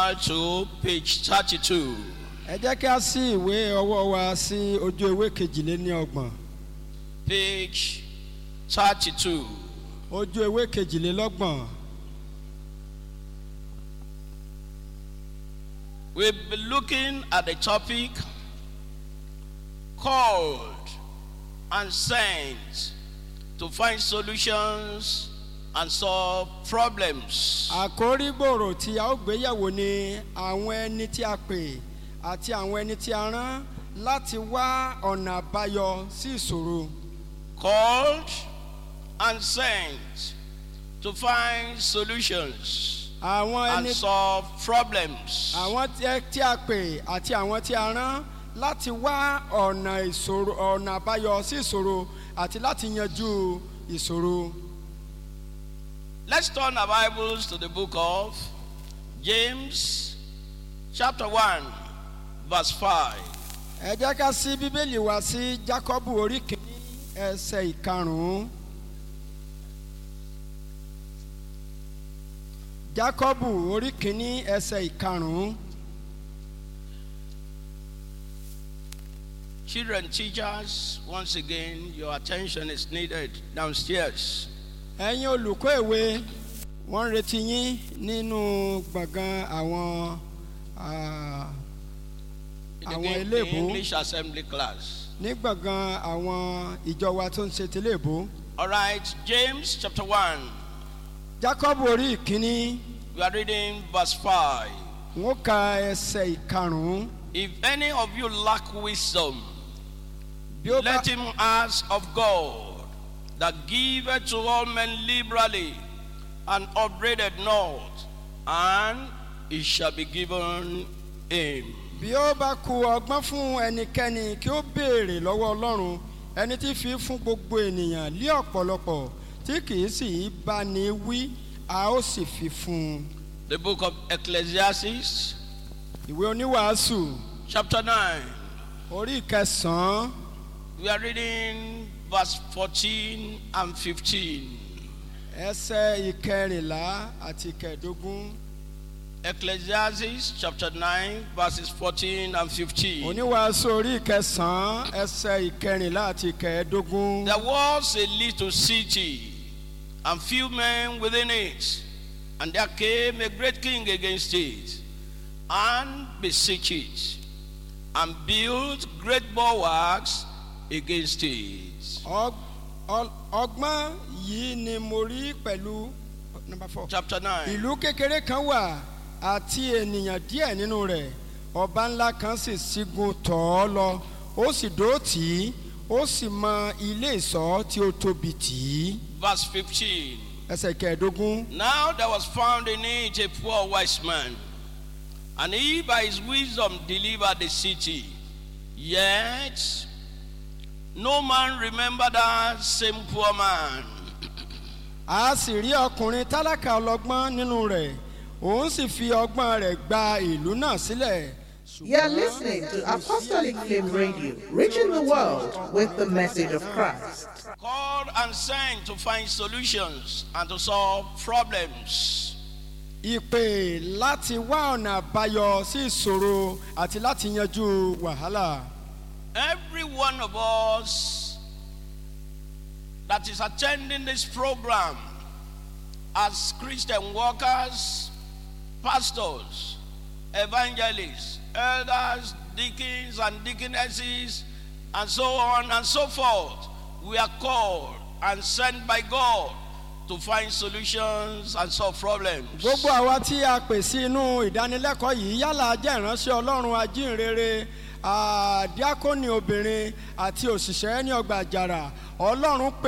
Bible to page 32. ẹ jẹ́ kí a sí ìwé ọwọ́ wa sí ojú ewé kejìléníọgbọ̀n Page 32. ojú ewé kejìlélọ́gbọ̀n We'll be looking at the topic called and sent to find solutions and solve problems. àkórí gbòòrò tí a ó gbéyàwó ni àwọn ẹni tí a pè àti àwọn ẹni tí a rán láti wá ọ̀nà àbáyọ sí ìṣòro Called and sent to find solutions àwọn and ẹni solve problems. àwọn tí ẹ- tí a pè àti àwọn tí a rán láti wá ọ̀nà ìṣòro ọ̀nà àbáyọ sí ìṣòro àti láti yanjú ìṣòro. Let's turn our Bibles to the book of James, chapter 1, verse 5. ẹ jẹ́ ká sí bíbélì wá sí jákọ́bù orí kìíní ẹsẹ̀ ìkarùn-ún. jákọ́bù orí kìíní ẹsẹ̀ ìkarùn-ún. Children, teachers, once again, your attention is needed downstairs. ẹ̀yin olùkọ́ ìwé wọ́n ń retí yín nínú gbọ̀ngàn àwọn ah, In the, Àwọn Eng- eléèbó. English assembly class. ní gbọ̀ngàn àwọn ìjọ wa tó ń ṣe tẹ́lẹ̀ èbó. All right, James chapter 1. jákọ́bù orí ìkíní We are reading verse 5. wọ́n ka ẹsẹ̀ ìkarùn-ún. If any of you lack wisdom, bí ó bá let him ask of God that giveth to all men liberally and upbraideth not, and it shall be given him. bí ó bá ku ọgbọ́n fún ẹnikẹ́ni kí ó béèrè lọ́wọ́ ọlọ́run ẹni tí fi fún gbogbo ènìyàn lé ọ̀pọ̀lọpọ̀ tí kì í sì í bá ní wí a ó sì fi fún un. The book of Ecclesiastes, ìwé oníwàásù chapter 9. orí ìkẹsàn-án We are reading verse 14 and 15. ẹsẹ̀ ìkẹrìnlá àti ìkẹẹ̀dógún Ecclesiastes chapter 9, verses 14 and 15. oníwàásù orí ìkẹsàn-án ẹsẹ̀ ìkẹrìnlá àti ìkẹẹ̀dógún. There was a little city, and few men within it, and there came a great king against it, and besieged it, and built great bulwarks against it. Ọg- ọ- ọgbọ́n yìí ni mo rí pẹ̀lú number four. Chapter 9. ìlú kékeré kan wà àti ènìyàn díẹ̀ nínú rẹ̀ ọba ńlá kan sì sígun tọ̀ ọ́ lọ ó sì dó tì í ó sì mọ ilé ìsọ́ tí ó tóbi tì í Verse 15. ẹsẹ̀ kẹẹ̀ẹ́dógún Now there was found in it a poor wise man, and he by his wisdom delivered the city. Yet no man remembered that same poor man. a sì rí ọkùnrin tálákà ọlọ́gbọ́n nínú rẹ̀ òun sì fi ọgbọ́n rẹ̀ gba ìlú náà sílẹ̀. You're listening to Apostolic Flame Radio, reaching the world with the message of Christ. Called and sent to find solutions and to solve problems. ìpè láti wá ọ̀nà àbáyọ sí ìṣòro àti láti yanjú wàhálà. Every one of us that is attending this program as Christian workers, pastors, evangelists, elders, deacons, and deaconesses, and so on and so forth, we are called and sent by God to find solutions and solve problems. gbogbo àwa tí a pè sí inú ìdánilẹ́kọ̀ọ́ yìí yálà jẹ́ ìránṣẹ́ ọlọ́run ajínrere àdíákónì obìnrin àti òṣìṣẹ́ ní ọgbà àjàrà ọlọ́run pè